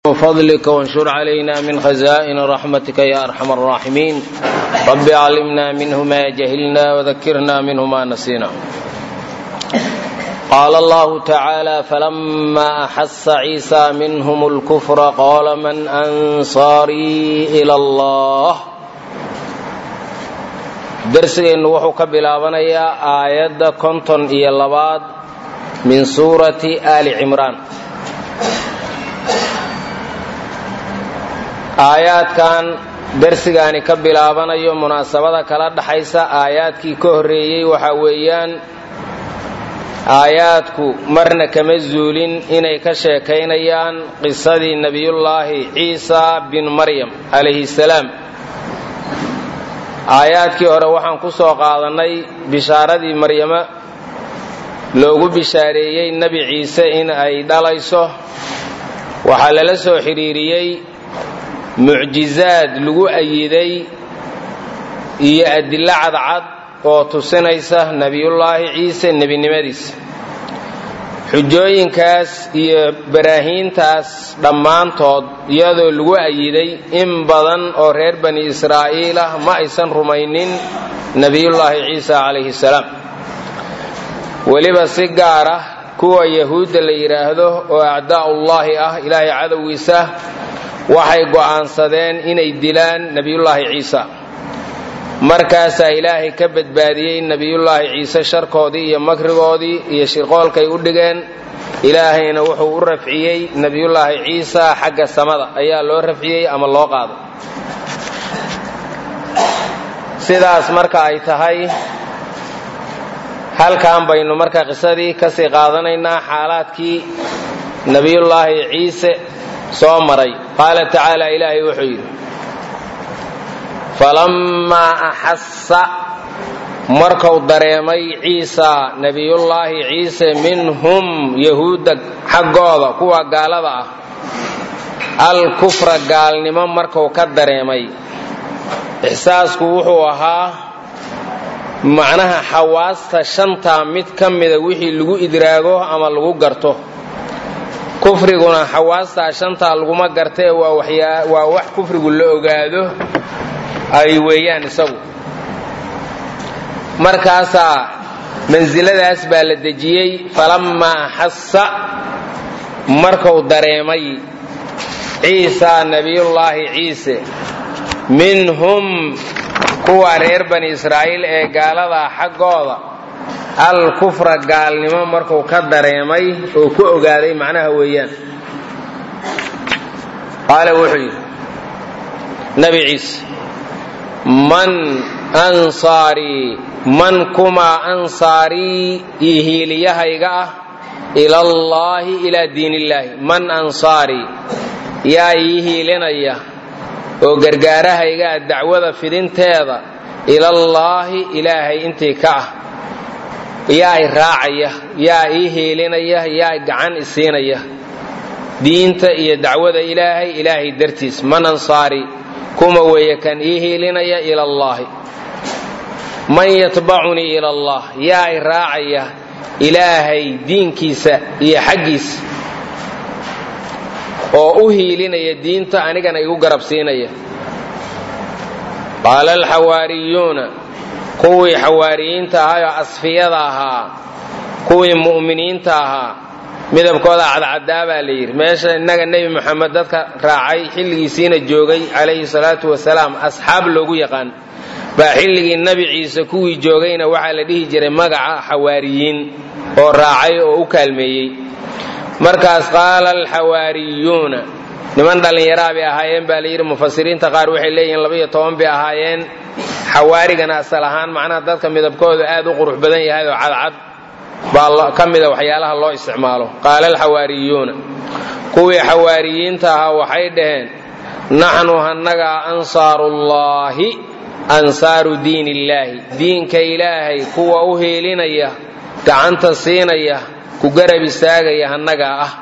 وفضلك وانشر علينا من خزائن رحمتك يا أرحم الراحمين رب علمنا منه ما جهلنا وذكرنا منه ما نسينا قال الله تعالى فلما أحس عيسى منهم الكفر قال من أنصاري إلى الله darsigeennu wuxuu ka bilaabanayaa aayadda konton iyo labaad min suurati aali cimraan aayaadkan darsigaani ka bilaabanayo munaasabada kala dhaxaysa aayaadkii ka horreeyey waxaa weeyaan aayaadku marna kama zuulin inay ka sheekaynayaan qisadii nebiyullaahi ciisa bin maryam calayhi salaam aayaadkii hore waxaan ku soo qaadannay bishaaradii maryamo loogu bishaareeyey nebi ciise in ay dhalayso waxaa lala soo xidhiiriyey mucjizaad lagu ayiday iyo adillo cadcad oo tusinaysa nebiyullaahi ciise nebinimadiisa xujooyinkaas iyo baraahiintaas dhammaantood iyadoo lagu ayiday in badan oo reer bani israa'iil ah ma aysan rumaynin nebiyullaahi ciisa calayhi salaam weliba si gaar ah kuwa yahuudda la yidhaahdo oo acdaa'ullaahi ah ilaahay cadowgiisa waxay go'aansadeen inay dilaan nebiyullaahi ciisa markaasaa ilaahay ka badbaadiyey nebiyullaahi ciise sharkoodii iyo makrigoodii iyo shirqoolkay u dhigeen ilaahayna wuxuu u rafciyey nebiyullaahi ciisa xagga samada ayaa loo rafciyey ama loo qaaday sidaas marka ay tahay halkan baynu marka qisadii kasii qaadanaynaa xaalaadkii nebiyullaahi ciise soo maray qaala tacaala ilaahay wuxuu yidhi falammaa axassa markuu dareemay ciisa nebiyullaahi ciise minhum yahuudda xaggooda kuwa gaalada ah alkufra gaalnimo markuu ka dareemay ixsaasku wuxuu ahaa macnaha xawaasta shantaa mid ka mida wixii lagu idraago ama lagu garto kufriguna xawaastaa shantaa laguma gartee waa wax kufrigu la ogaado ay weeyaan isagu markaasaa mansiladaas baa la dejiyey falammaa axassa markuu dareemay ciisa nebiyullaahi ciise minhum kuwa reer bani israa'iil ee gaaladaa xaggooda al kufra gaalnimo markuu ka dareemay oo ku ogaaday macnaha weeyaan qaala wuxuu yidhi nabi ciise man ansaarii man kumaa ansaarii io hiiliyahayga ah ilallaahi ilaa diinillaahi man ansaarii yaa ii hiilinaya oo gargaarahayga ah dacwada fidinteeda ilallaahi ilaahay intii ka ah yaa i raacaya yaa ii hiilinaya yaa gacan isiinaya diinta iyo dacwada ilaahay ilaahay dartiis man ansaari kuma weeye kan ii hiilinaya ila allaahi man yatbacunii ila allah yaa i raacaya ilaahay diinkiisa iyo xaggiisa oo u hiilinaya diinta anigana igu garab siinaya qaala alxawaariyuuna kuwii xawaariyiinta ahaayoo asfiyada ahaa kuwii mu'miniinta ahaa midabkooda cadcadaa baa la yidhi meesha innaga nebi moxamed dadka raacay xilligiisiina joogay calayhi salaatu wasalaam asxaab loogu yaqaan baa xilligii nebi ciise kuwii joogayna waxaa la dhihi jiray magaca xawaariyiin oo raacay oo u kaalmeeyey markaas qaala alxawaariyuuna niman dhallinyaraa bay ahaayeen baa layidhi mufasiriinta qaar waxay leeyihiin labaiyo toban bay ahaayeen xawaarigana asal ahaan macnaha dadka midabkooda aad u qurux badan yahay oo cadcad baa ka mida waxyaalaha loo isticmaalo qaala alxawaariyuuna kuwii xawaariyiinta ahaa waxay dhaheen naxnu hannagaa ansaarullaahi ansaaru diin illaahi diinka ilaahay kuwa u hiilinaya gacanta siinaya ku garab istaagaya hannagaa ah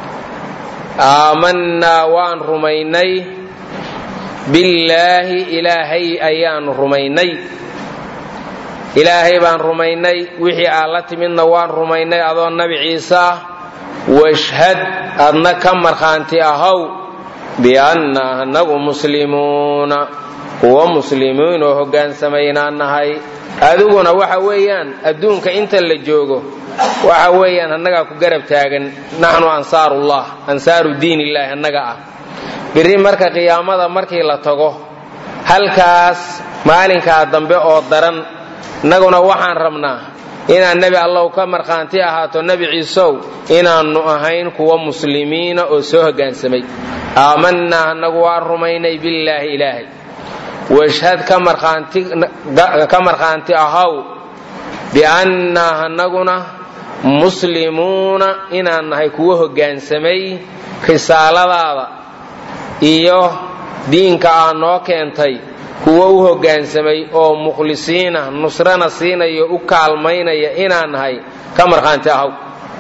aamannaa waan rumaynay billaahi ilaahay ayaanu rumaynay ilaahay baan rumaynay wixii aad la timidna waan rumaynay adoo nabi ciise ah washhad adna ka markhaanti ahow bianna anagu muslimuuna kuwa muslimiin oo hogaansamaynaan nahay adiguna waxa weeyaan adduunka inta la joogo waxa weeyaan annagaa ku garab taagan naxnu ansaarullah ansaaru diin illaahi annaga ah biri marka qiyaamada markii la tago halkaas maalinkaa dambe oo daran innaguna waxaan rabnaa inaan nebi allow ka markhaanti ahaato nebi ciisow inaannu ahayn kuwa muslimiina oo soo hoggaansamay aamanaa annagu waan rumaynay billaahi ilaahay washhad ka markhaanti ahaw biannaa annaguna muslimuuna inaan nahay kuwa hoggaansamay risaaladaada iyo diinka aa noo keentay kuwa u hoggaansamay oo mukhlisiina nusrana siinaya u kaalmaynaya inaan nahay ka markhaanti ahaw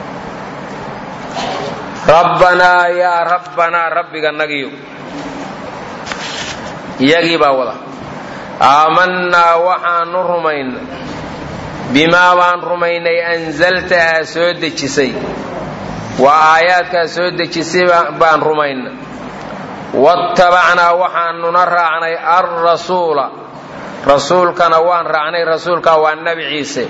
rabbanaa yaa rabbanaa rabbiga nagiyo iyagii baa wada aamannaa waxaanu rumayna bimaa baan rumaynay anzalta aa soo dejisay waa aayaadkaa soo dejisay baan rumayna waattabacnaa waxaanuna raacnay alrasuula rasuulkana waan raacnay rasuulkaa waa nebi ciise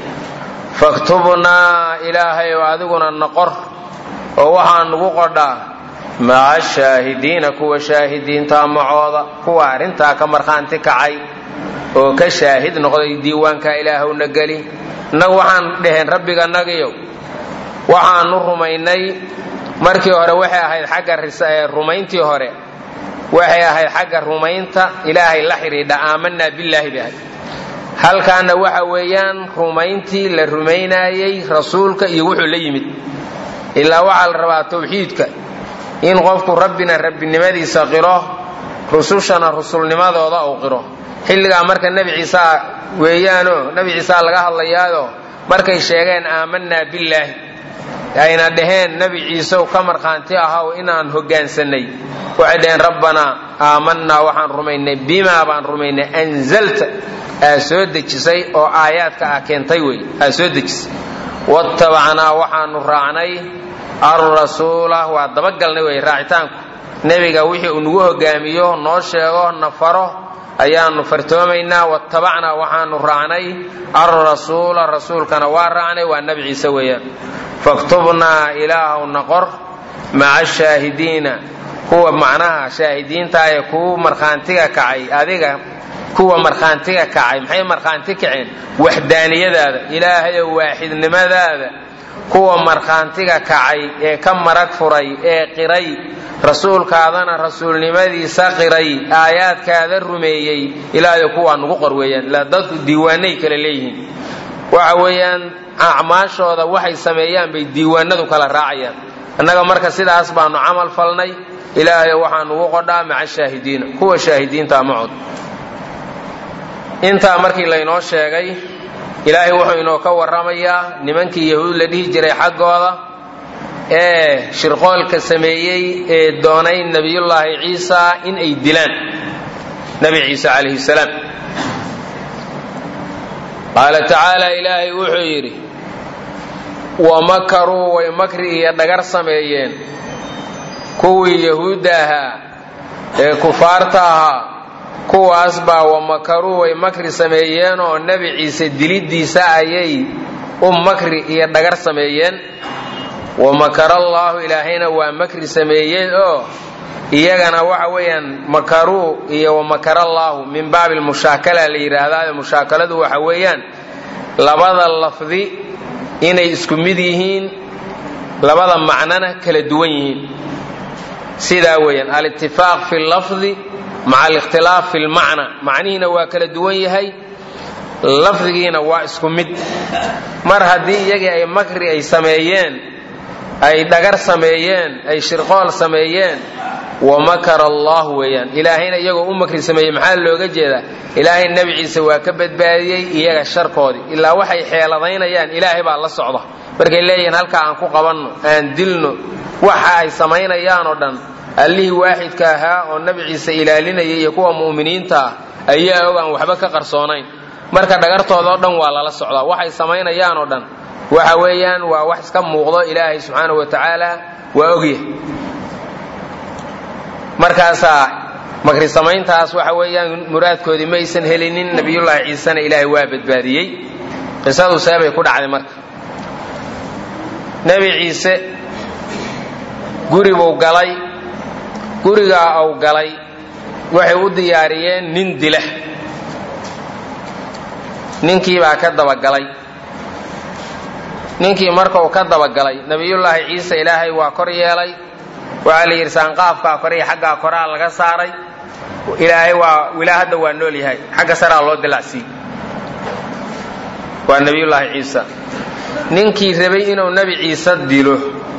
faktubnaa ilaahay oo adiguna noqor oo waxaa nugu qodhaa maca shaahidiina kuwa shaahidiinta macooda kuwa arrintaa ka markhaanti kacay oo ka shaahid noqday diiwaanka ilaahowna geli innagu waxaan dhaheen rabbiga nagiyow waxaanu rumaynay markii hore waxay ahayd xagga rumayntii hore waxay ahayd xagga rumaynta ilaahay la xidhiidha aamanaa billaahi bay ahayd halkaana waxa weeyaan rumayntii la rumaynaayey rasuulka iyo wuxuu la yimid ilaa waxaa la rabaa tawxiidka in qofku rabbina rabbinimadiisa qiro rusushana rusulnimadooda uu qiro xilligaa marka nebi ciisaa weeyaanoo nebi ciisaa laga hadlayaayo markay sheegeen aamanaa billaahi ayna dhaheen nebi ciisew ka markhaanti ahaw inaan hoggaansanay waxay dhaheen rabbanaa aamanaa waxaan rumaynay bimaa baan rumaynay anzalta aa soo dejisay oo aayaadka ah keentay wey aa soo dejisay waattabacnaa waxaanu raacnay alrasuula waa dabagalnay wey raacitaanku nebiga wixii uu nagu hogaamiyo noo sheego na faro ayaanu fartoomaynaa waattabacnaa waxaanu raacnay alrasuula rasuulkana waa raacnay waa nebi ciise weeyaan faktubnaa ilaahow naqor maca shaahidiina kuwa macnaha shaahidiinta ee kuu markhaantiga kacay adiga kuwa markhaantiga kacay maxay markhaanti kaceen waxdaaniyadaada ilaahayow waaxidnimadaada kuwa markhaantiga kacay ee ka marag furay ee qiray rasuulkaadana rasuulnimadiisa qiray aayaadkaada rumeeyey ilaahayo kuwaa nugu qor weeyaan ilaa dadku diiwaanay kala leeyihiin waxa weeyaan acmaashooda waxay sameeyaan bay diiwaanadu kala raacayaan annaga marka sidaas baanu camal falnay ilaahayo waxaa nugu qodhaa maca shaahidiina kuwa shaahidiinta macod intaa markii laynoo sheegay ilaahay wuxuu inoo ka warramayaa nimankii yahuud la dhihi jiray xaggooda ee shirqoolka sameeyey ee doonay nebiyullaahi ciisa in ay dilaan nebi ciise calayhi salaam qaala tacaala ilaahay wuxuu yidhi wamakaruu way makri iyo dhagar sameeyeen kuwii yahuudda ahaa ee kufaarta ahaa kuwaas baa wamakaruu way makri sameeyeen oo nebi ciise dilidiisa ayay u makri iyo dhagar sameeyeen wamakara allaahu ilaahayna waa makri sameeyey oo iyagana waxa weeyaan makaruu iyo wamakara allaahu min baabi lmushaakala la yidhaahdaa mushaakaladu waxa weeyaan labada lafdi inay isku mid yihiin labada macnona kala duwan yihiin sidaa weeyaan alitifaaq fi lafdi maca alikhtilaaf fi lmacna macnihiina waa kala duwan yahay lafdigiina waa isku mid mar haddii iyagii ay makri ay sameeyeen ay dhagar sameeyeen ay shirqool sameeyeen wamakara allah weeyaan ilaahayna iyagoo u makri sameeyey maxaa looga jeedaa ilaahay nebi ciise waa ka badbaadiyey iyaga sharkoodii ilaa waxay xeeladaynayaan ilaahay baa la socda markay leeyihiin halkaa aan ku qabanno aan dilno waxa ay samaynayaan oo dhan allihii waaxidka ahaa oo nebi ciise ilaalinayay iyo kuwa mu'miniinta ah ayaa og aan waxba ka qarsoonayn marka dhagartooda oo dhan waa lala socdaa waxay samaynayaan oo dhan waxa weeyaan waa wax iska muuqdo ilaahay subxaanahu wa tacaala waa ogyahay markaasaa makri samayntaas waxa weeyaan muraadkoodii ma aysan helinin nabiyullaahi ciisena ilaahay waa badbaadiyey qisadu seebay ku dhacday marka nebi ciise guribuu galay gurigaa uu galay waxay u diyaariyeen nin dila ninkii baa ka dabagalay ninkii marka uu ka dabagalay nabiyullaahi ciise ilaahay waa kor yeelay waxaa la yidhi saanqaafkaa kore iyo xaggaa koraa laga saaray ilaahay waa wilaa hadda waa nool yahay xagga saraa loo dilacsiiy waa nabiyullaahi ciisa ninkii rabay inuu nebi ciise dilo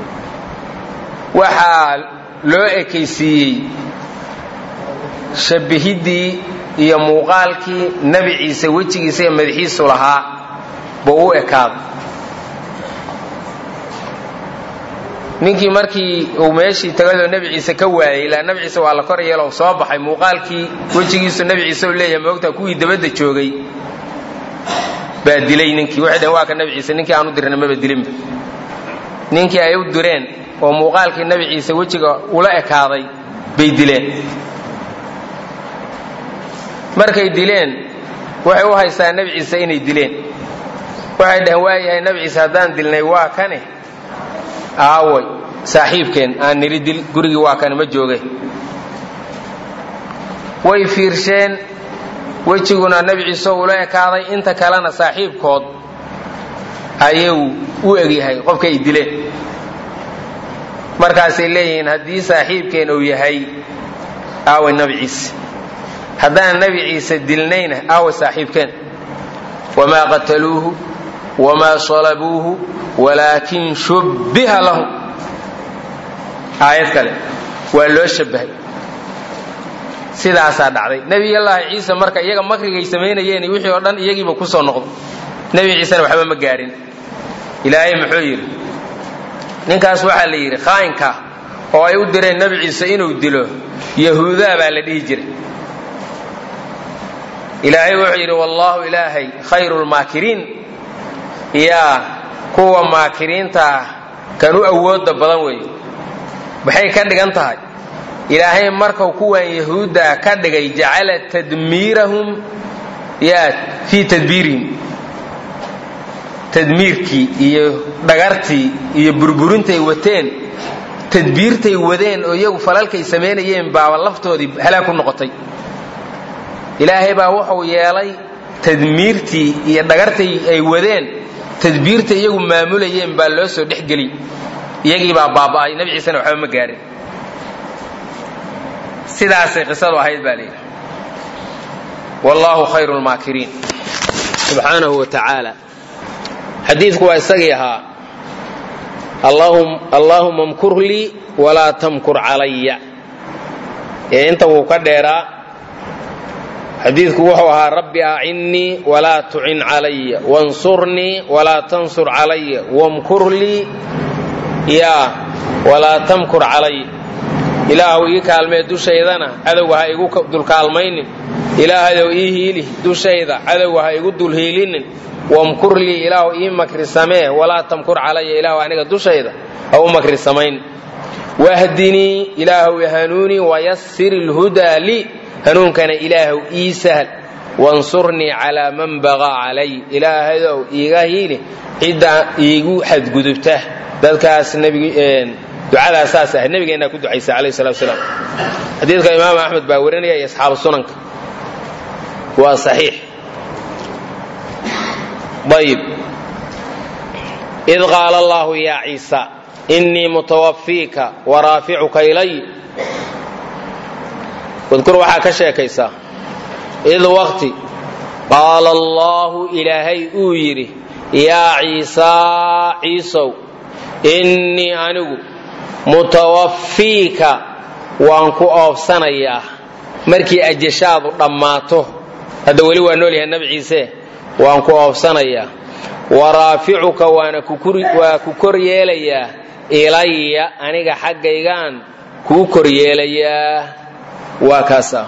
waxaa loo ekaysiiyey shabihiddii iyo muuqaalkii nebi ciise wejigiisa iyo madaxiisu lahaa buu u ekaaday ninkii markii uu meeshii tagadoo nebi ciise ka waayey ilaa nebi ciise waa la kor yeelo soo baxay muuqaalkii wejigiisu nebi ciise u leeyahay moogtaa kuwii dabadda joogay baa dilay ninkii waxay dhaheen waa ka nebi ciise ninkii aan u dirna maba dilinba ninkii ay u direen oo muuqaalkii nebi ciise wejiga ula ekaaday bay dileen markay dileen waxay u haystaan nebi ciise inay dileen waxay dhaheen waayahay nebi ciise haddaan dilnay waa kane aaway saaxiibkeen aan niri dil gurigii waa kane ma jooge way fiirsheen wejiguna nebi ciise ula ekaaday inta kalena saaxiibkood ayuu u egyahay qofka ay dileen markaasay leeyihiin haddii saaxiibkeen uu yahay aaway nebi ciise haddaan nebi ciise dilnayna aaway saaxiibkeen wamaa qataluuhu wamaa salabuuhu walaakin shubbiha lahum aayad kale waa loo shabbahay sidaasaa dhacday nebiyallaahi ciise marka iyaga makrigay samaynayeen wixii oo dhan iyagiiba ku soo noqdo nebi ciisena waxba ma gaarin ilaahay muxuu yidhi ninkaas waxaa la yidhi khaa'inka oo ay u direen nebi ciise inuu dilo yahuudaa baa la dhihi jiray ilaahay wuxuu yidhi wallaahu ilaahay khayru lmaakiriin yaa kuwa maakiriinta ah kan u awooda badan weeye maxay ka dhigan tahay ilaahay markau kuwan yahuudda ka dhigay jacala tadmiirahum yaa fii tadbiirihim tadmiirkii iyo dhagartii iyo burburintay wateen tadbiirtay wadeen oo iyagu falalkay samaynayeen baaba laftoodii halaag ku noqotay ilaahay baa wuxuu yeelay tadmiirtii iyo dhagartay ay wadeen tadbiirta iyagu maamulayeen baa loo soo dhexgeli iyagii baa baaba'ay nebi ciisena waxba ma gaarin sidaasay qisadu ahayd baa layidhi wallaahu khayru lmaakiriin subxaanahu wa tacaala xadiidku waa isagii ahaa allaahuma mkur lii walaa tamkur calaya ee inta wuu ka dheeraa xadiidku wuxuu ahaa rabbi acinnii walaa tucin calaya wansurnii walaa tansur calaya wamkur lii yaa walaa tamkur calaya ilaahuw ii kaalmee dushaydana cadowga ha igu dulkaalmaynin ilaahayow ii hiili dushayda cadowga ha igu dulhiilinin wamkur lii ilaahu ii makri samee walaa tamkur calaya ilaahu aniga dushayda ha u makri samayn wahdinii ilaahuw hanuunii wayasir ilhudaa lii hanuunkana ilaahuw ii sahl wansurnii calaa man bagaa calay ilaahayow iiga hiili cidda iigu xadgudubta dadkaas ducadaas saas ahayd nabigeennaa ku ducaysa alayh salatu wasalaam xadiidka imaam axmed baa warinaya iyo asxaabu sunanka waa saxiix ayib id qaala allahu yaa ciisa innii mutawafiika waraaficuka ilay wadkur waxaa ka sheekaysaa id waqti qaala allaahu ilaahay uu yidhi yaa ciisaa ciisow innii anigu mutawafiika waan ku oobsanayaa markii ajashaadu dhammaato hadda weli waa nool yahay nabi ciise waan ku oobsanayaa waraaficuka waana waa ku kor yeelayaa ilaya aniga xaggaygaan kuu kor yeelayaa waa kaasa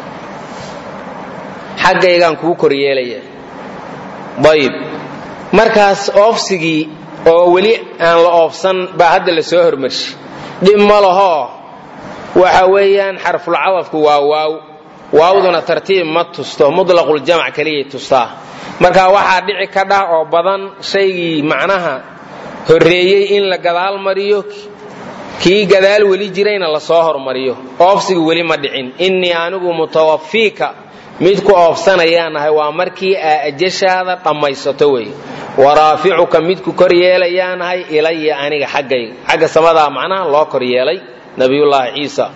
xaggaygaan kuu kor yeelayaa ayib markaas oofsigii oo weli aan la oofsan baa hadda la soo hormarshay dhib ma lahoo waxa weeyaan xarfulcadafku waa waaw waawduna tartiib ma tusto mutlaqul-jamc keliyay tustaa marka waxaa dhici ka dhah oo badan shaygii macnaha horreeyey in la gadaal mariyo kii gadaal weli jirayna lasoo hormariyo oofsiga weli ma dhicin innii anigu mutawafiika mid ku oofsanayaan ahay waa markii aa ajashaada dhammaysato wey waraaficuka midku kor yeelayaan ahay ilaya aniga xaggayga xagga samadaa macnaha loo kor yeelay nabiyullaahi ciisa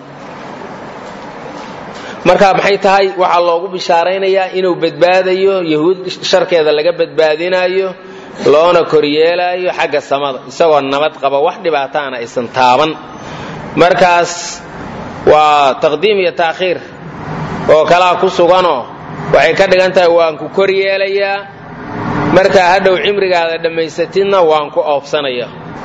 marka maxay tahay waxaa loogu bishaaraynayaa inuu badbaadayo yahuud sharkeeda laga badbaadinayo loona koryeelaayo xagga samada isagoo nabad qaba wax dhibaataana aysan taaban markaas waa taqdiim iyo taakhiir oo kalaa ku suganoo waxay ka dhigan tahay waan ku kor yeelayaa markaa hadhow cimrigaada dhammaysatidna waan ku oobsanaya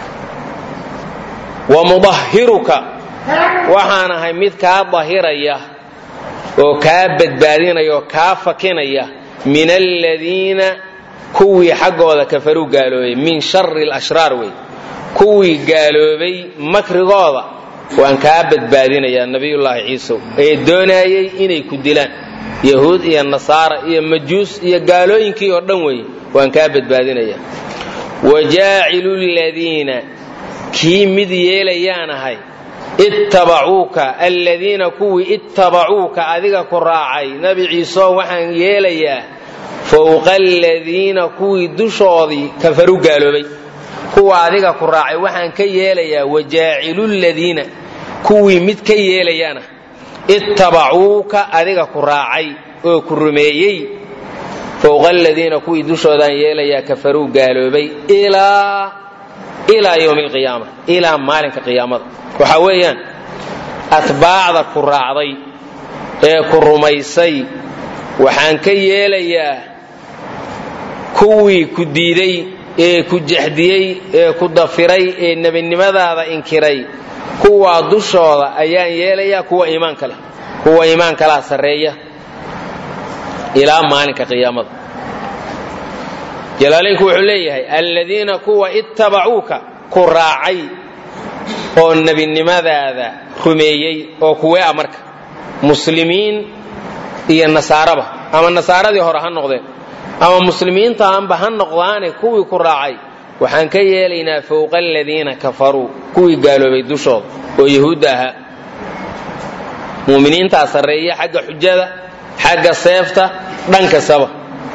wa mudahiruka waxaan ahay mid kaa dahiraya oo kaa badbaadinaya oo kaa fakinaya min aladiina kuwii xaggooda kafaruu gaaloobay min shari lashraar wey kuwii gaaloobay makrigooda waan kaa badbaadinayaa nabiyullaahi ciisow ee doonaayey inay ku dilaan yahuud iyo nasaara iyo majuus iyo gaalooyinkii oo dhan wey waan kaa badbaadinayaa wajaacilu ladiina kii mid yeelayaan ahay ittabacuuka aladiina kuwii ittabacuuka adiga ku raacay nebi ciiseoo waxaan yeelayaa fowqa aladiina kuwii dushoodii kafaru gaaloobay kuwa adiga ku raacay waxaan ka yeelayaa wajaacilu ladiina kuwii mid ka yeelayaana ittabacuuka adiga ku raacay oo ku rumeeyey fowqa aladiina kuwii dushoodaan yeelayaa kafaruu gaaloobay ilaa ilaa yowmi alqiyaama ilaa maalinka qiyaamada waxaa weeyaan atbaacda ku raacday ee ku rumaysay waxaan ka yeelayaa kuwii ku diiday ee ku jaxdiyey ee ku dafiray ee nebinimadaada inkiray kuwaa dushooda ayaan yeelayaa kuwa iimaanka leh kuwa iimaankalaa sarreeya ilaa maalinka qiyaamada jalaalaynku wuxuu leeyahay alladiina kuwa ittabacuuka ku raacay oo nebinimadaada rumeeyey oo kuwee a marka muslimiin iyo nasaaraba ama nasaaradii hore ha noqdeen ama muslimiintaanba ha noqdaane kuwii ku raacay waxaan ka yeelaynaa fowqa aladiina kafaruu kuwii gaaloobay dushooda oo yahuudda ahaa muuminiintaa sarreeya xagga xujada xagga seefta dhan kastaba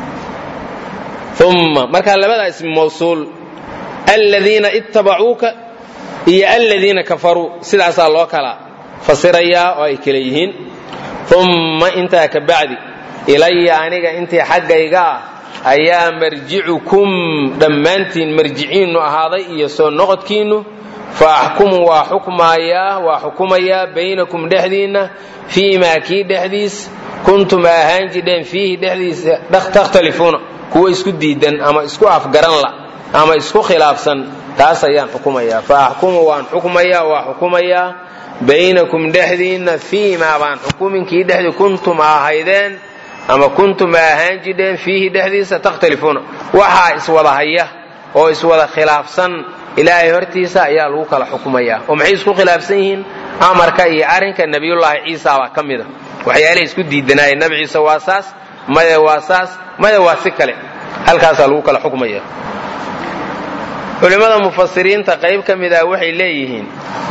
umma markaa labadaa ismi mawsuul aladiina ittabacuuka iyo aladiina kafaruu sidaasaa loo kala fasirayaa oo ay kala yihiin umma intaa ka bacdi ilaya aniga intii xaggayga ah ayaa marjicukum dhammaantiin marjiciinnu ahaaday iyo soo noqodkiinnu fa axkumu waa xukmaayaa waa xukumayaa baynakum dhexdiinna fii maa kii dhexdiis kuntum ahaan jidheen fiihi dhexdiisa takhtalifuuna kuwa isku diidan ama isku afgaranla ama isku khilaafsan taas ayaan xukumayaa fa axkumu waan xukmayaa waa xukumayaa baynakum dhexdiinna fii maa baan xukuminkii dhexdii kuntum ahaydeen ama kuntum ahaan jidheen fiihi dhexdiisa takhtalifuuna waxaa iswada haya oo iswada khilaafsan ilaahay hortiisa ayaa lagu kala xukumayaa oo maxay isku khilaafsan yihiin amarka iyo arrinka nebiyullaahi ciisa baa ka mid a waxyaalahay isku diidanaayeen nabi ciise waa saas maya waa saas maya waa si kale halkaasaa lagu kala xukmaya culimmada mufasiriinta qayb ka mid ah waxay leeyihiin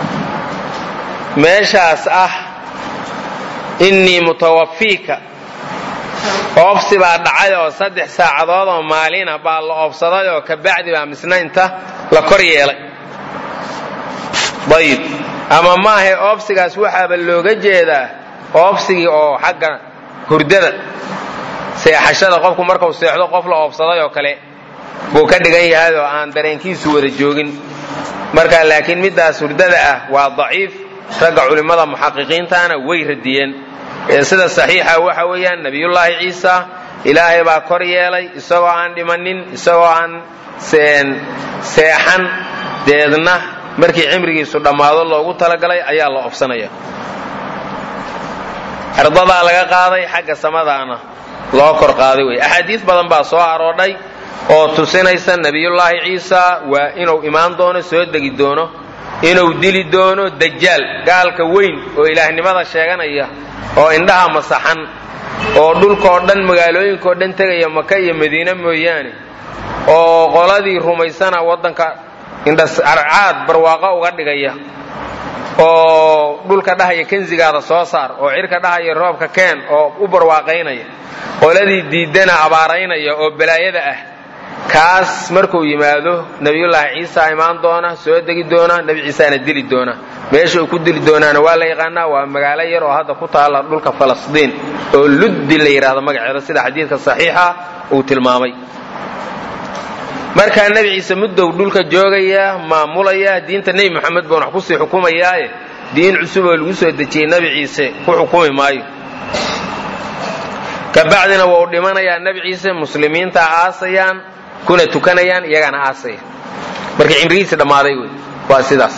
meeshaas ah innii mutawafiika oobsi baa dhacay oo saddex saacadood oo maalina baa la oobsaday oo kabacdi baa misnaynta la kor yeelay ayib ama maahe oobsigaas waxaaba looga jeedaa oobsigii oo xagga hurdada seexashada qofku markuu seexdo qof la oobsaday oo kale buu ka dhigan yahay oo aan dareenkiisu wada joogin marka laakiin middaas hurdada ah waa daciif ragga culimmada muxaqiqiintaana way radiyeen sida saxiixa waxa weeyaan nebiyullaahi ciisa ilaahay baa kor yeelay isagoo aan dhimanin isagoo aan seexan deedna markii cimrigiisu dhammaado loogu talagalay ayaa la obsanaya ardadaa laga qaaday xagga samadaana loo kor qaaday wey axaadiis badan baa soo aroodhay oo tusinaysa nebiyullaahi ciisa waa inuu imaan doono soo degi doono inuu dili doono dajaal gaalka weyn oo ilaahnimada sheeganaya oo indhaha masaxan oo dhulkaoo dhan magaalooyinkaoo dhan tegaya maka iyo madiine mooyaane oo qoladii rumaysana waddanka indhascarcaad barwaaqo uga dhigaya oo dhulka dhahaya kensigaada soo saar oo cirka dhahaya roobka keen oo u barwaaqaynaya qoladii diidana abaaraynaya oo balaayada ah kaas markuu yimaado nebiyullaahi ciisa imaan doona soo degi doona nebi ciisaana dili doona meesha uu ku dili doonaana waa la yaqaanaa waa magaalo yar oo hadda ku taalla dhulka falastiin oo luddi la yidhaahdo magaceeda sida xadiidka saxiixa uu tilmaamay markaa nebi ciise muddow dhulka joogaya maamulaya diinta nebi moxamed baan wax kusii xukumayaaye diin cusub oo lagu soo dejiyey nebi ciise ku xukumi maayo kabacdina waa uu dhimanayaa nebi ciise muslimiinta aasayaan kuna tukanayaan iyagana aasaya marka cimrigiisi dhammaaday wey waa sidaas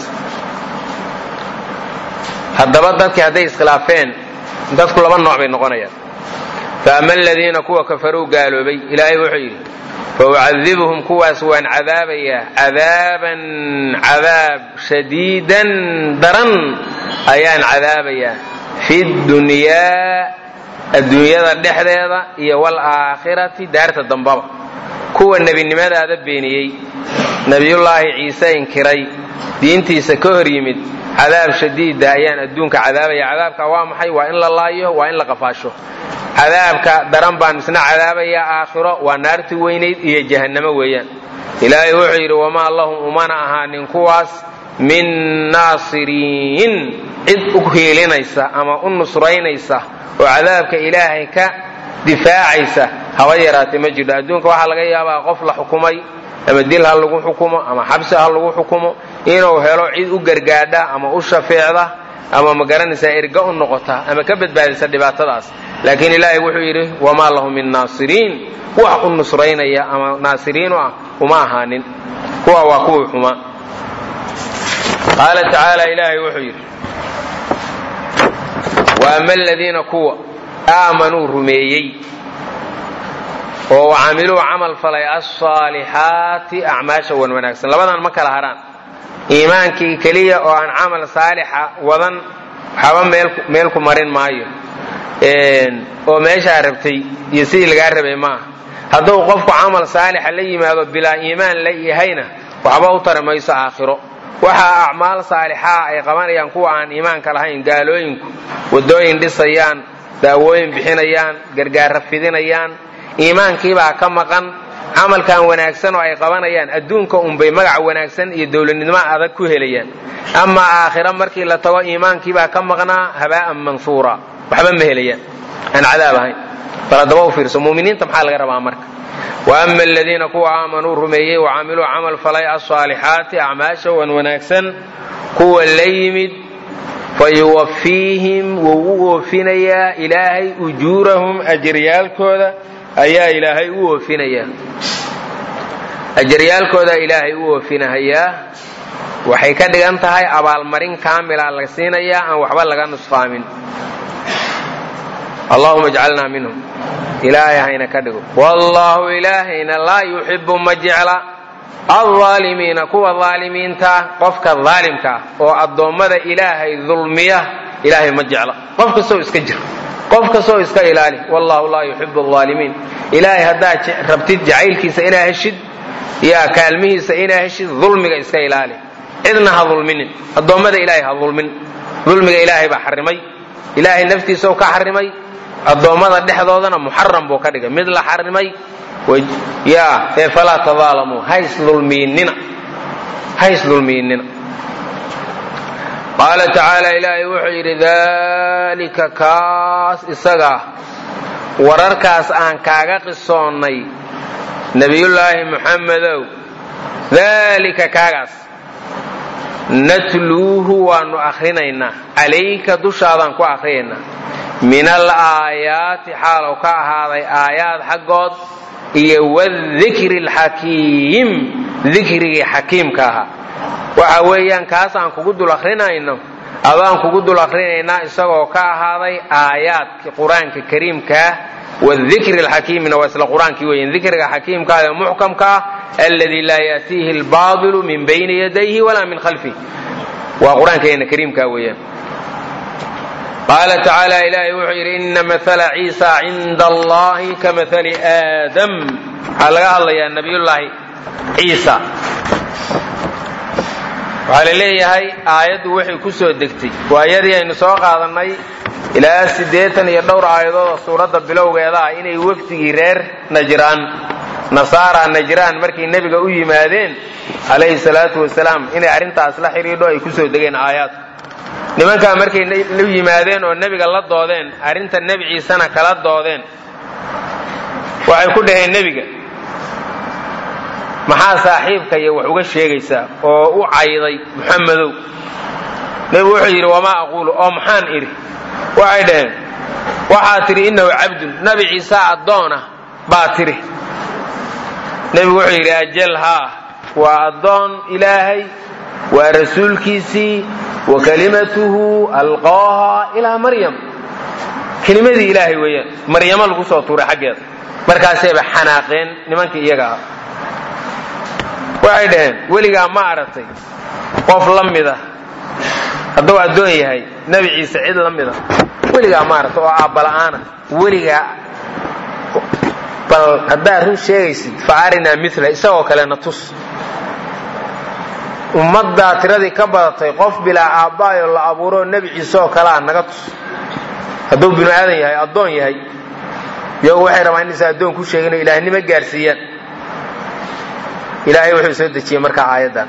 haddaba dadkii hadday iskhilaafeen dadku laba nooc bay noqonayaan fa ama aladiina kuwa kafaruu gaaloobay ilaahay wuxuu yidhi faucadibuhum kuwaas waan cadaabayaa cadaaban cadaab shadiidan daran ayaan cadaabayaa fi dunyaa adduunyada dhexdeeda iyo waalaakhirati daarta dambaba kuwa nebinimadaada beeniyey nebiyullaahi ciise inkiray diintiisa ka hor yimid cadaab shadiida ayaan adduunka cadaabaya cadaabka waa maxay waa in la laayo waa in la qafaasho cadaabka daran baan isna cadaabayaa aakhiro waa naarti weynayd iyo jahannamo weeyaan ilaahay wuxuu yidhi wamaa lahum umana ahaanin kuwaas min naasiriin cid u hiilinaysa ama u nusraynaysa oo cadaabka ilaahay ka difaacaysa haba yaraatee ma jirto adduunka waxaa laga yaabaa qof la xukumay ama dil ha lagu xukumo ama xabsi ha lagu xukumo inuu helo cid u gargaadha ama u shafeecda ama ma garanaysaa erga u noqota ama ka badbaadisa dhibaatadaas laakiin ilaahay wuxuu yidhi wamaa lahum min naasiriin wax u nusraynaya ama naasiriinu ah uma ahaanin kuwa waa kuwii xumaa qaala tacaala ilaahay wuxuu yidhi wa ama aladiina kuwa aamanuu rumeeyey oo wacamiluu camal falay alsaalixaati acmaasha wan wanaagsan labadan ma kala haraan iimaankii keliya oo aan camal saalixa wadan waxaba meel ku marin maayo oo meeshaa rabtay iyo sidii lagaa rabay maaha hadduu qofku camal saalixa la yimaado bilaa iimaan la yahayna waxba u tari mayso aakhiro waxa acmaal saalixaa ay qabanayaan kuwa aan iimaanka lahayn gaalooyinku wadooyin dhisayaan daawooyin bixinayaan gargaara fidinayaan iimaankiibaa ka maqan camalkan wanaagsan oo ay qabanayaan adduunka unbay magac wanaagsan iyo dowladnimo adag ku helayaan amaa aakhira markii la tago iimaankiibaa ka maqnaa habaa'an mansuura waxba ma helayaan aan cadaab ahayn bal haddaba u fiirso muminiinta maxaa laga rabaa marka wa ama aladiina kuwa aamanuu rumeeyey wacamiluu camal falay alsaalixaati acmaasha wan wanaagsan kuwa la yimid fayuwafiihim wuu u oofinayaa ilaahay ujuurahum ajaryaalkooda ayaa ilaahay u oofinayaa ajaryaalkooda ilaahay u oofinahayaa waxay ka dhigan tahay abaalmarin kaamila la siinayaa aan waxba laga nusqaamin allahuma ijcalnaa minhum ilaahay hayna ka dhigo wallaahu ilaahayna laa yuxibu ma jecla alaalimiina kuwa aalimiinta qofka aalimka ah oo addoommada ilaahay dulmiya ilaahay ma jecla qof kastoo iska jir qof kastoo iska ilaali wallahu laa yuxibu aalimiin ilaahay haddaad rabtid jacaylkiisa inaa heshid yaa kaalmihiisa inaa heshid dulmiga iska ilaali cidna ha dulminin addoommada ilaahay ha dulmin dulmiga ilaahay baa xarimay ilaahay naftiisau ka xarimay addoommada dhexdoodana muxaram buu ka dhigay mid la xarimay ya ee falaa tadaalamuu hays dulmiinina hays dulmiinina qaala tacaala ilaahay wuxuu yidhi dalika kaas isagaa wararkaas aan kaaga qisoonnay nebiyullaahi muxammedow dalika kaagaas natluuhu waanu akhrinaynaa calayka dushaadaan ku akhriyaynaa min alaayaati xaalow ka ahaaday aayaad xaggood iyo wadikri alxakiim dikrigii xakiimka ahaa waxa weeyaan kaas aan kugu dul akrinayno adaan kugu dul akrinaynaa isagoo ka ahaaday aayaadki qur-aanka kariimkaah wadikri alxakiimina waa isla qur-aankii weeyaan dikriga xakiimka ah ee muxkamka ah alladii laa yaatiihi albaadilu min bayni yadayhi walaa min khalfih waa qur-aankeena kariimka weeyaan qaala tacaala ilaahay wuxuu yidhi ina maala ciisa cinda allahi ka maali aadam waxaa laga hadlayaa nabiyullaahi ciisa waxaa la leeyahay aayaddu waxay ku soo degtay waayadii aynu soo qaadannay ilaa siddeetan iyo dhowr aayadood oo suuradda bilowgeeda ah inay wafdigii reer najraan nasaara najraan markay nebiga u yimaadeen calayhi salaatu wasalaam inay arrintaas la xidhiidho ay ku soo degeen aayaadku nimankaa markay u yimaadeen oo nebiga la doodeen arrinta nebi ciisena kala doodeen waxay ku dhaheen nebiga maxaa saaxiibkaya wax uga sheegaysaa oo u cayday muxamedow nebigu wuxuu yidhi wamaa aquulu oo maxaan idhi waxay dhaheen waxaa tidhi innahu cabdun nebi ciise addoon ah baa tidhi nebigu wuxuu yidhi ajal haa waa addoon ilaahay waa rasuulkiisii wa kalimatuhu alqaaha ilaa maryam kelimadii ilaahay weeyaan maryamo lagu soo tuuray xaggeeda markaasayba xanaaqeen nimankii iyaga ah waxay dhaheen weligaa ma aragtay qof la mida hadduu addoon yahay nebi ciise cid la mida weligaa ma aragtay oo aabbala'aana weligaa bal haddaad run sheegaysid fa arinaa mila isagoo kalena tus ummaddaa tiradii ka badatay qof bilaa aabbaayoo la abuuroo nebi ciise oo kalea naga tus hadduu binu aadan yahay addoon yahay iyagu waxay rabaan inaysa addoon ku sheegin oo ilaahnimo gaarsiiyaan ilaahay wuxuu soo dejiyey markaa aayaddan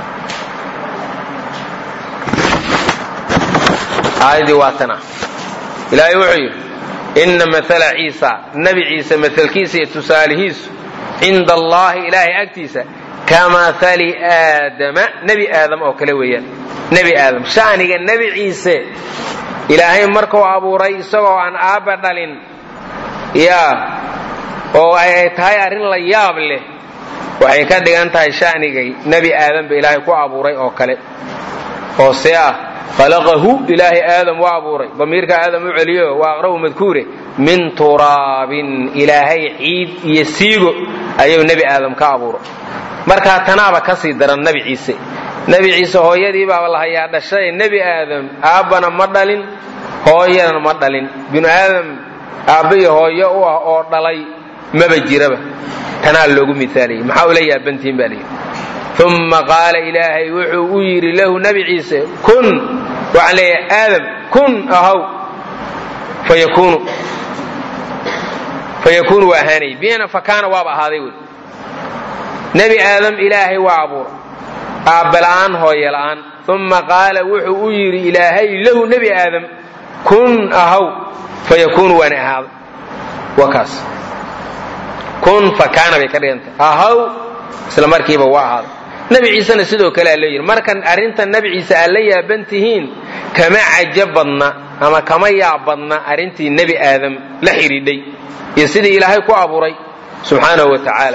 aayaddii waa tana ilaahay wuxuu yidhi inna maala ciisa nebi ciise maalkiisa iyo tusaalihiisu cinda allahi ilaahay agtiisa ka maali aadama nebi aadam oo kale weeyaan nebi aadam sha'niga nebi ciise ilaahay markuu abuuray isagoo aan aabba dhalin yaa oo ay tahay arrin la yaab leh waxay ka dhigan tahay sha'nigay nebi aadam ba ilaahay ku abuuray oo kale oo see ah khalaqahu ilaahay aadam waa abuuray damiirka aadam u celiyo waa aqrabu madkuure min turaabin ilaahay ciid iyo siigo ayuu nebi aadam ka abuuray markaa tanaaba ka sii daran nebi ciise nebi ciise hooyadii baaba la hayaa dhashay nebi aadam aabbana ma dhalin hooyadana ma dhalin binu aadam aabba iyo hooyo u ah oo dhalay maba jiraba tanaa loogu miaaliyey maxaa ula yaabantihin baa layidhi uma qaala ilaahay wuxuu u yidhi lahu nebi ciise kun waxaan leeyahay aadam kun ahaw fayakunu fayakuunu waa ahaanay biyana fakaana waaba ahaaday wey nebi aadam ilaahay waa abuura aabbala'aan hooye la'aan uma qaala wuxuu u yidhi ilaahay lahu nebi aadam kun ahaw fayakuunu waana ahaaday waa kaas kun fakaana bay ka dhigantay ahaw isla markiiba waa ahaaday nebi ciisena sidoo kale aa loo yidhi markan arrinta nebi ciise aad la yaaban tihiin kama cajo badna ama kama yaab badna arrintii nebi aadam la xidhiidhay iyo sidii ilaahay ku abuuray subxaanahu wa tacaala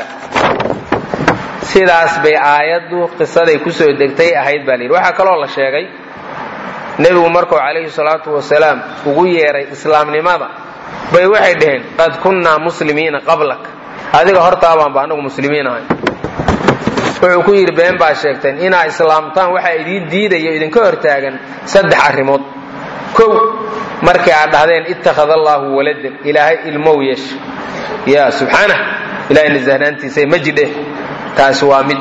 sidaas bay aayaddu qisaday ku soo degtay ahayd baa layidhi waxaa kaloo la sheegay nebigu markuu calayhi salaatu wasalaam ugu yeeray islaamnimada bay waxay dhaheen qad kunnaa muslimiina qablak adiga hortaabaanba anagu muslimiin ahay wuxuu ku yidhi been baa sheegteen inaa islaamtaan waxaa idiin diidayo idinka hortaagan saddex arrimood kow markii aad dhahdeen ittakhada allaahu waladan ilaahay ilmow yeesha ya subxaanah ilahay nasahnaantiisa ma jidhe taasi waa mid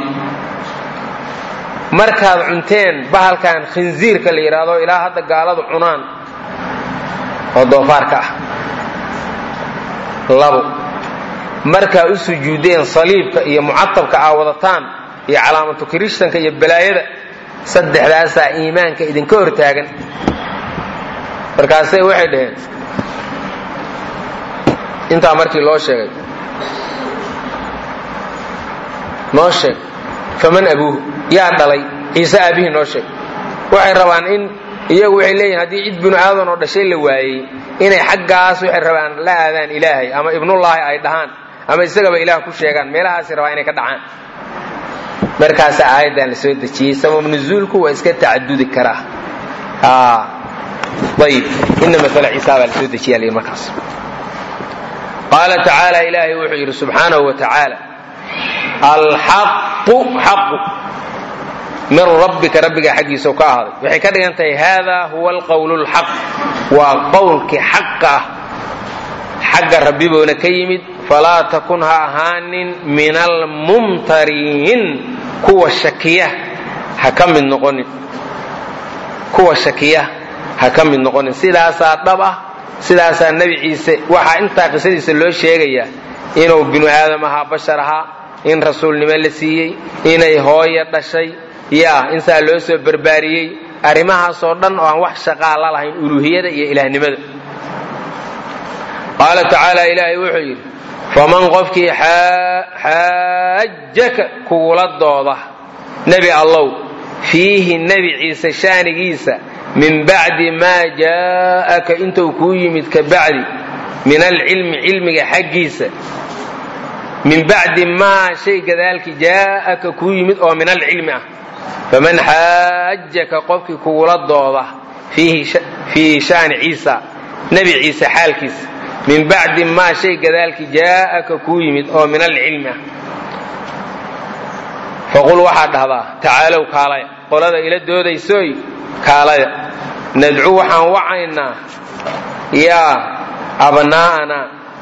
markaad cunteen bahalkan khinziirka la yidhaahdo ilaa hadda gaaladu cunaan oo doofaarka ah labo markaa u sujuudeen saliibka iyo mucatabka aa wadataan iyo calaamatu kirishtanka iyo balaayada saddexdaasaa iimaanka idinka hortaagan markaasay waxay dhaheen intaa markii loo sheegay noo sheeg faman abuuhu yaa dhalay ciise aabihii noo sheeg waxay rabaan in iyagu waxay leeyihin haddii cid binu aadan oo dhashay la waayey inay xaggaas waxay rabaan la aadaan ilaahay ama ibnullaahi ay dhahaan ama isagaba ilaah ku sheegaan meelahaasay rabaan inay ka dhacaan markaasa aayaddan la soo dejiyey sabab nuzuulku waa iska tacadudi karaa ayib ina maala ciisa baa la soo dejiya lyidhi markaas qaala tacaala ilaahay wuxuu yidhi subxaanahu wa tacaala alxaqu xaqu min rabbika rabbiga xaggiisa ka ahaaday waxay ka dhigan tahay hada huwa alqowl lxaq waa qowlkii xaqa ah xagga rabbiboona ka yimid falaa takun ha ahaanin min almumtariin kuwa shakiya ha ka mid noqonin kuwa shakiya ha ka mid noqonin sidaasaa dhab ah sidaasaa nebi ciise waxaa intaa qisadiisa loo sheegayaa inuu binu aadam ahaa bashar ahaa in rasuulnimo la siiyey inay hooya dhashay yaa insaa loo soo barbaariyey arrimahaasoo dhan oo aan wax shaqaa la lahayn uluuhiyada iyo ilaahnimada qaala tacaala ilaahay wuxuu yidhi faman qofkii xaajaka kugula dooda nebi allow fiihi nebi ciise shaanigiisa min bacdi maa jaa'aka intuu kuu yimid ka bacdi min alcilmi cilmiga xaggiisa min bacdi maa shay gadaalkii jaa'aka kuu yimid oo min alcilmi ah faman xaajaka qofkii kugula dooda fiihi shaani ciisa nebi ciise xaalkiisa min bacdi maa shay gadaalkii jaa'aka kuu yimid oo min alcilmi ah faqul waxaad dhahdaa tacaalow kaalaya qolada ila doodaysoy kaalaya nadcu waxaan wacaynaa yaa abnaa'ana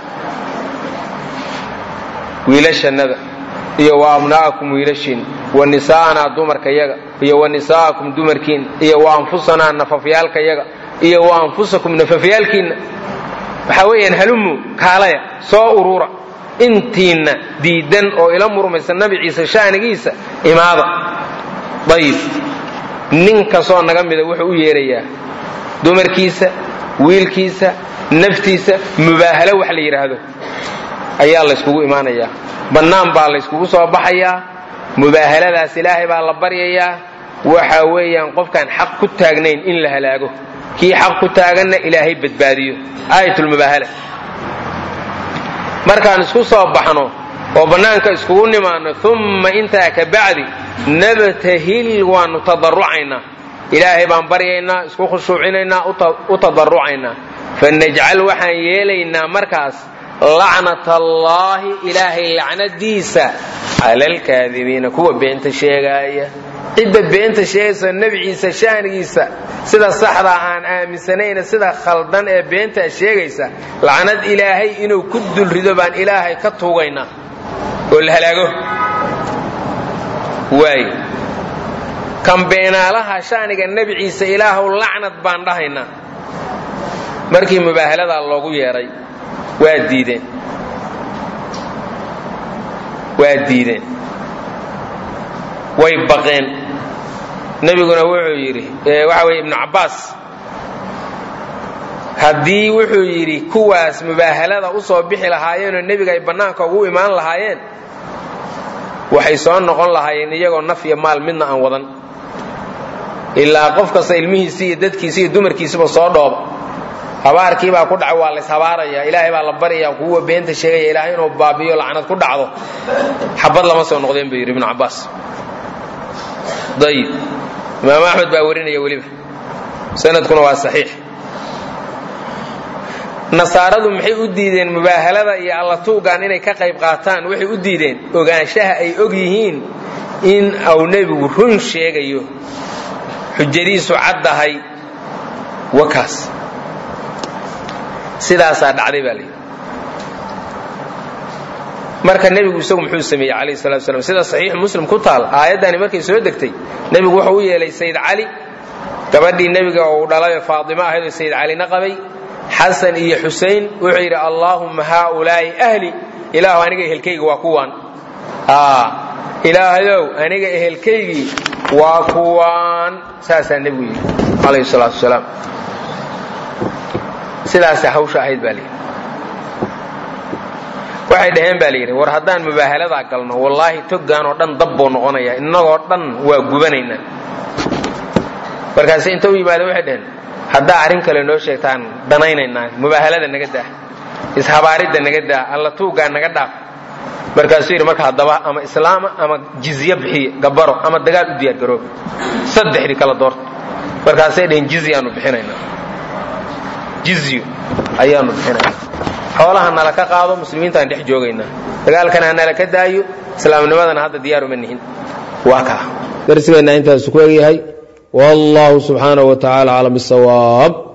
wiilashannada iyo wa abnaa'akum wiilashiin wa nisaa'anaa dumarkayaga iyo wa nisaa'akum dumarkiinna iyo wa anfusanaa nafafyaalkayaga iyo wa anfusakum nafafyaalkiinna waxaa weeyaan halumu kaalaya soo urura intiinna diidan oo ila murmaysa nabi ciise shaanigiisa imaada dayib nin kastoo naga mida wuxuu u yeerayaa dumarkiisa wiilkiisa naftiisa mubaahalo wax la yidhaahdo ayaa layskugu imaanayaa bannaan baa layskugu soo baxayaa mubaahaladaas ilaahay baa la baryayaa waxa weeyaan qofkaan xaq ku taagnayn in la halaago kii xaq ku taaganna ilaahay badbaadiyo aayatulmubaahala markaan isku soo baxno oo bannaanka iskugu nimaanno umma intaa ka bacdi nabtahil waannu tadarucaynaa ilaahay baan baryaynaa isku khushuucinaynaa u tadarucaynaa fanajcal waxaan yeelaynaa markaas lacnat allaahi ilaahay lacnadiisa cala alkaadibiina kuwa beenta sheegaaya cidda beenta sheegaysa nebi ciise shaanigiisa sida saxdaa aan aaminsanayna sida khaldan ee beentaa sheegaysa lacnad ilaahay inuu ku dulrido baan ilaahay ka tuugaynaa oo la halaago waay kan beenaalaha shaaniga nebi ciise ilaahow lacnad baan dhahaynaa markii mubaahaladaa loogu yeedhay waa diideen waa diideen way baqeen nebiguna wuxuu yidhi waxa weye ibnu cabbaas haddii wuxuu yidhi kuwaas mubaahalada u soo bixi lahaayeenoo nebiga ay bannaanka ugu imaan lahaayeen waxay soo noqon lahaayeen iyagoo naf iyo maal midna aan wadan ilaa qof kasta ilmihiisii iyo dadkiisi iyo dumarkiisiba soo dhooba habaarkii baa ku dhaca waa lays habaaraya ilaahay baa la baryayaa kuwa beenta sheegaya ilaahay inuu baabiyo lacnad ku dhacdo xabad lama soo noqdeen buu yidhi ibnu cabbaas ayib imaam axmed baa warinaya weliba sanadkuna waa saxiix nasaaradu maxay u diideen mubaahalada iyo allatuugan inay ka qayb qaataan waxay u diideen ogaanshaha ay og yihiin in uu nebigu run sheegayo xujadiisu caddahay wakaas sidaasaa dhacday baa layidhi marka nebigu isagu muxuu sameeyey calayhi salatu wasalaam sida saxiix muslim ku taal aayaddani markay soo degtay nebigu wuxuu u yeelay sayid cali gabadhii nebiga uu dhalayoo faadimo ahayd oo sayid calina qabay xasan iyo xusayn wuxuu yidhi allaahumma haaulaa'i ahli ilaahu aniga ehelkaygi waa kuwaan ilaahayow aniga ehelkaygii waa kuwaan saasaa nebigu yidhi calayhi salaatu wasalaam sidaasa hawsha ahayd baa layidhi waxay dhaheen baa layidhi war haddaan mubaahaladaa galno wallaahi toggaan oo dhan dab buu noqonayaa innagoo dhan waa gubanaynaa markaase inta u yimaada waxay dhaheen haddaa arrin kale noo sheegtaan danaynaynaa mubaahalada naga daa ishabaaridda naga daa alla tuuggaa naga dhaaf markaasuu yidhi marka haddaba ama islaama ama jizye bixiye gabaro ama dagaal u diyaargarooba saddexdii kala doorta markaasay dhaheen jizyaanu bixinaynaa jizyo ayaanu bixinaynaa xoolaha nala ka qaado muslimiintaan dhex joogaynaa dagaalkana ha nala ka daayo islaamnimadana hadda diyaaruma nihin waa kaa darsigeenna intaasu ku egyahay wallahu subxaanahu wa tacaala aclam bisawaab